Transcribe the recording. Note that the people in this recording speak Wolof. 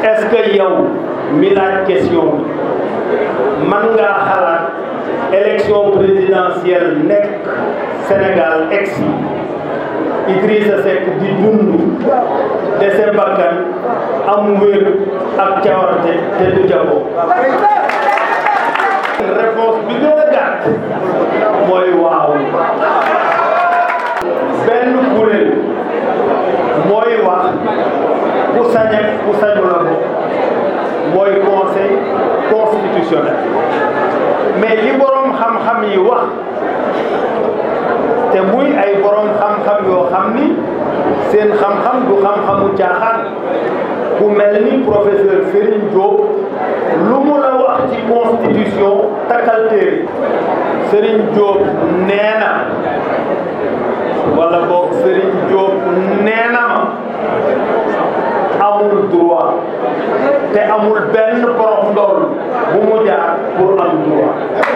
est-ce que yow mi laaj question bi man ngaa xalaat élection présidentielle nekk Sénégal ex Idrissa Seck di dund dese bakkan am wér ak cawarte te du jaboo réponse bi gën a gàtt mooy waaw benn kuréel mooy wax ku sañ ak ku sañu la ko mooy conseil constitutionnel mais li boroom xam-xam yi wax te muy ay boroom xam-xam yoo xam ni seen xam-xam du xam-xamu caaxaan ku mel ni professeur Serigne Diop lu mu la wax ci constitution takkal téere Serigne Diop nee na wala boog Serigne Diop nee na ma amul droit te amul benn borom ndool bu mu jaar pour am droit